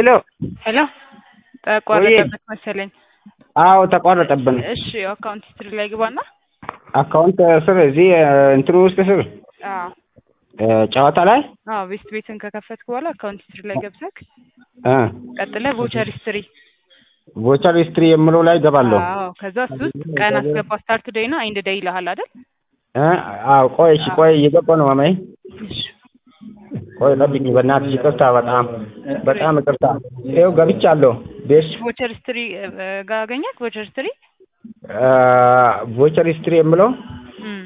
ሄሎ ሄሎ ተቋረጠበት መሰለኝ። አዎ ተቋረጠብን። እሺ አካውንት ሂስትሪ ላይ ግባና አካውንት ስር እዚህ እንትኑ ውስጥ ስር አዎ ጨዋታ ላይ አዎ ቤስት ቤትን ከከፈትክ በኋላ አካውንት ሂስትሪ ላይ ገብተክ እ ቀጥለህ ቮቸር ሂስትሪ ቮቸር ሂስትሪ የምለው ላይ ገባለሁ። አዎ ከዛ እሱ ውስጥ ቀን አስገባ ስታርት ዴይ እና ኢንድ ዴይ ይልሃል አይደል? እ አዎ ቆይ እሺ ቆይ እየገባ ነው ማማዬ። ቆይ ጠብቂኝ በእናትሽ ይቅርታ፣ በጣም በጣም ይቅርታ። ይኸው ገብቻለሁ። ቤስ ቮቸር ሂስትሪ ጋር አገኘክ? ቮቸር ሂስትሪ ቮቸር ሂስትሪ የምለው እም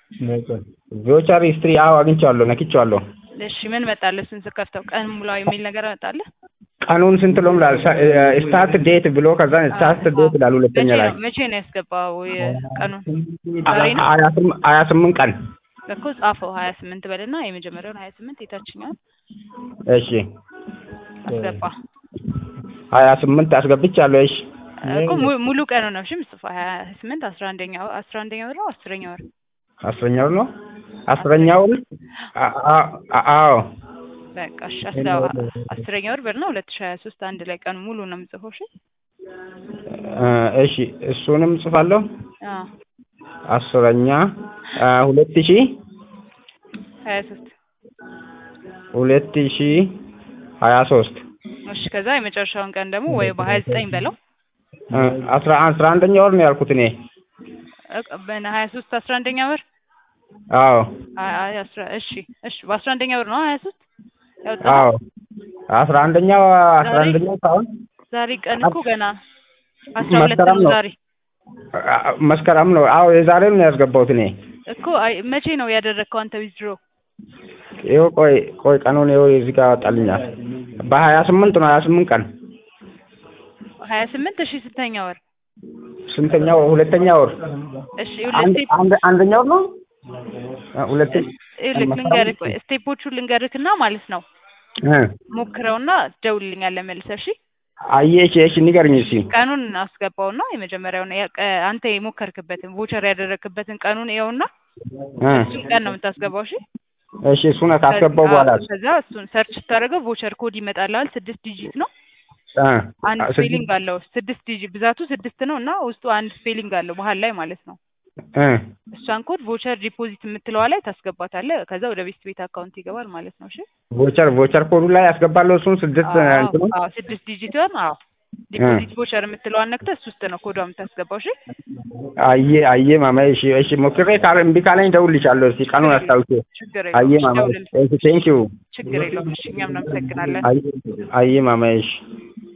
ቮቸር ሂስትሪ አዎ አግኝቼዋለሁ፣ ነክቼዋለሁ። እሺ ምን መጣልህ? እሱን ስከፍተው ቀን ሙላ የሚል ነገር መጣልህ? ቀኑን ስንት ነው ምላል ስታርት ዴት ብሎ ከዛ ስታርት ዴት ይላል ሁለተኛ መቼ ላይ ነው መቼ ነው ያስገባው የቀኑን? ዛሬ ነው ሀያ ስም- ሀያ ስምንት ቀን እኮ ጻፈው ሀያ ስምንት በልና የመጀመሪያውን ሀያ ስምንት የታችኛውን እሺ አስገባ ሀያ ስምንት አስገብቻለሁ። እሺ እኮ mu- ሙሉ ቀኑ ነው እሺ ምጽፋ ሀያ ስምንት አስራ አንደኛ አስራ አንደኛ ወር ነው አስረኛ ወር አስረኛው ነው አስረኛውን አ- አ- አ- አዎ በቃ እሺ አስራ አስረኛ ወር በልና ሁለት ሺህ ሀያ ሶስት አንድ ላይ ቀኑ ሙሉ ነው የምጽፈው እሺ እ እሺ እሱንም ጽፋለሁ። አዎ አስረኛ አ፣ ሁለት ሺህ ሀያ ሶስት ሁለት ሺህ ሀያ ሶስት እሺ ከዛ የመጨረሻውን ቀን ደግሞ ወይ በሀያ ዘጠኝ በለው እ፣ አስራ አስራ አንደኛ ወር ነው ያልኩት እኔ። ሀያ ሶስት አስራ አንደኛ ወር አዎ አይ አይ አስራ እሺ እሺ በአስራ አንደኛ ወር ነው ሀያ ሶስት ያወጣ አዎ አስራ አንደኛው አስራ አንደኛው ሳይሆን ዛሬ ቀን እኮ ገና አስራ ሁለት መስከረም ነው ነው። ዛሬ አ- መስከረም ነው። አዎ የዛሬውን ነው ያስገባሁት እኔ። እኮ አይ መቼ ነው ያደረግከው አንተ ዊዝድሮ ይኸው ቆይ ቆይ ቀኑን ይኸው እዚህ ጋር ያወጣልኛል። በሀያ ስምንት ነው ሀያ ስምንት ቀን ሀያ ስምንት እሺ ስንተኛ ወር ስንተኛው ሁለተኛ ወር እሺ አንድ ሁለት አንድ አንደኛው ነው እ፣ ሁለት ልክ ልንገርህ ቆይ ስቴፖቹን ልንገርህና ማለት ነው እ፣ ሞክረውና ደውልልኛለህ መልሰህ እሺ አየህ እሺ እሺ ንገርኝ እስኪ ቀኑን አስገባውና የመጀመሪያውን ያ- ቀ- አንተ የሞከርክበትን ቮቸር ያደረግክበትን ቀኑን ይኸውና እ፣ እሱን ቀን ነው የምታስገባው እሺ እሺ እሱን ካስገባው በኋላ አዎ፣ ከዛ እሱን ሰርች ስታደርገው ቮቸር ኮድ ይመጣልሃል ስድስት ዲጂት ነው እ፣ አንድ ስድስት- ስፔሊንግ አለው ስድስት ዲጂት ብዛቱ ስድስት ነው እና ውስጡ አንድ ስፔሊንግ አለው መሀል ላይ ማለት ነው እ፣ እሷን ኮድ ቮቸር ዲፖዚት የምትለዋ ላይ ታስገባታለህ ከዛ ወደ ቤስት ቤት አካውንት ይገባል ማለት ነው እሺ ቮቸር ቮቸር ኮዱ ላይ ያስገባለሁ እሱን ስድስት አዎ እንትኑ አዎ ስድስት ዲጂቷን አዎ ዲፖዚት ቮቸር የምትለዋን ነክተህ እሱ ውስጥ ነው ኮዷ የምታስገባው እሺ አየ አየ ማማዬ እሺ እሺ ሞክሬ ካለ እምቢ ካለኝ እደውልልሻለሁ እስኪ ቀኑን አስታውሼ ችግር አየ የለውም እሺ ማማዬ ደውልልኝ ቴንክ ዩ ችግር የለውም እሺ እኛም እናመሰግናለን አየ አየ ማማዬ እሺ